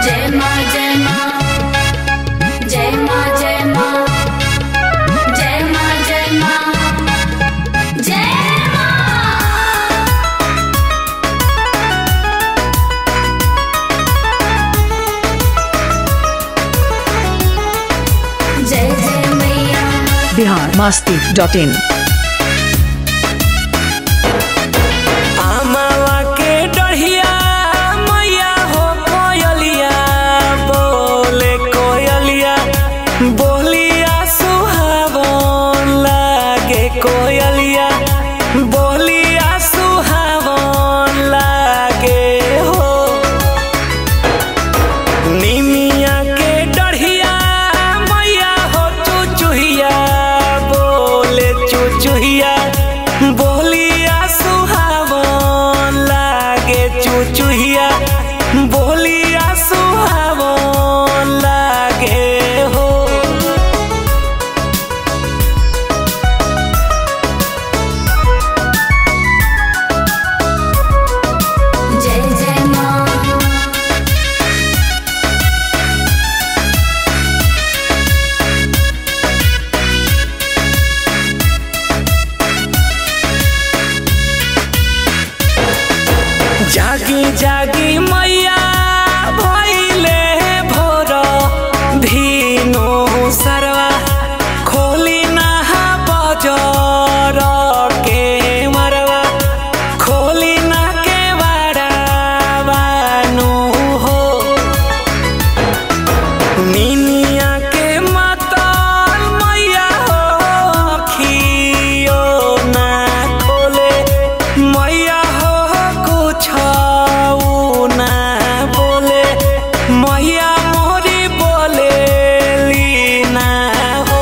जय माँ जय माँ जय माँ जय माँ जय माँ जय माँ जय माँ जय जय मैया बिहार मस्ती डॉट इन आमावा के डढ़िया मैया हो कोयलिया बोले कोयलिया बोलिया सुहावन लागे कोयलिया बोलिया सुहावन लागे हो निमिया के डढ़िया मैया हो चुचुहिया बोले चुचुहिया बोलिया सुहावन लागे चुचुहिया बोलिया सुहावन लागे हो जय जय माँ जागी जागी मैया भैले भोर धिनो सरवा खोली नहा बजर के मरवा खोली ना के बाड़ा बानु हो मिनिया के मतल मैया हो खियो ना खोले मैया हो कुछ ना बोले मैया मोरी बोले लीना हो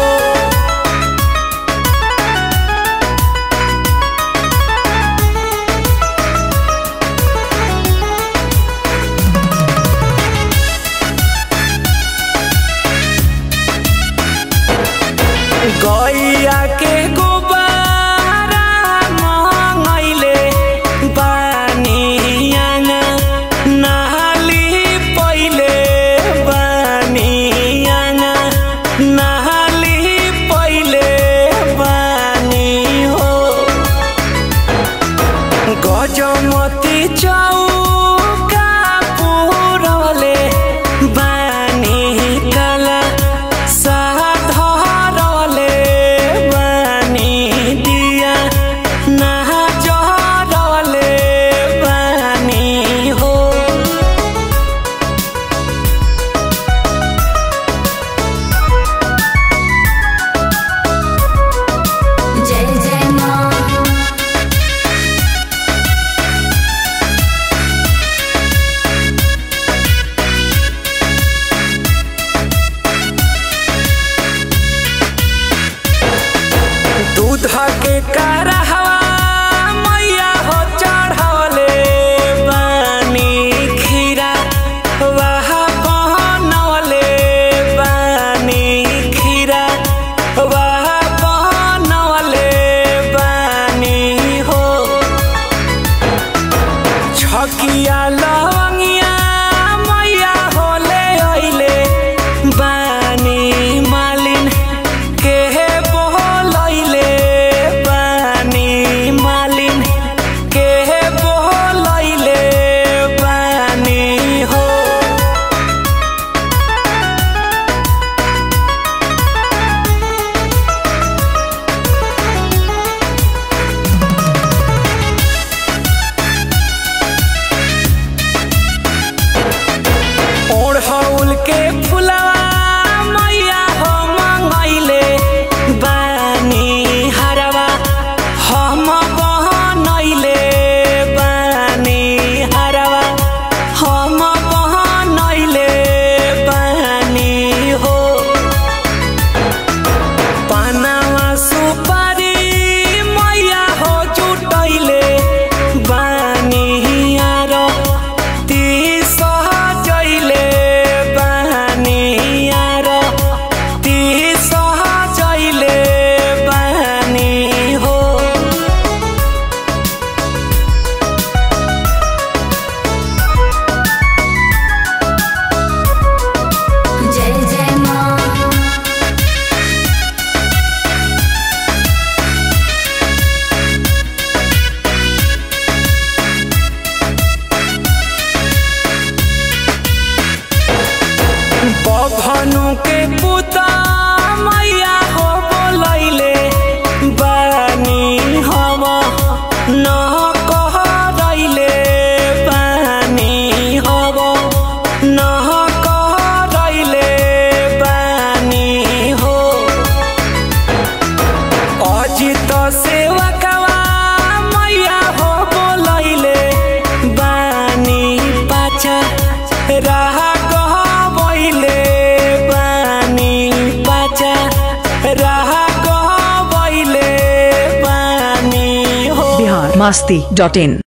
गैया के गोबारा मंगैले बानियाना नहाली पहिले बानियाना नहाली पहिले बानी हो गजमती चौका पुरले बानी कला साधरले बानी दिया नहा जरले बानी हो जय जय माँ दूध के करहवा मैया हो चढ़वले बानी खीरा वाह बनवले बानी खीरा वाह बनवले बानी हो छकिया लवंगिया मैया होले अइले बानी मालिन के बोलैले बानी के पुता मैया हो बोलैले बानी हम न कहरैले बानी हम न कहरैले बानी हो अजित सेवकवा मैया हो बोलैले बानी पाछा राह गहबैले बानी पाछा राह गहबैले बानी हो बिहार मस्ती डॉट इन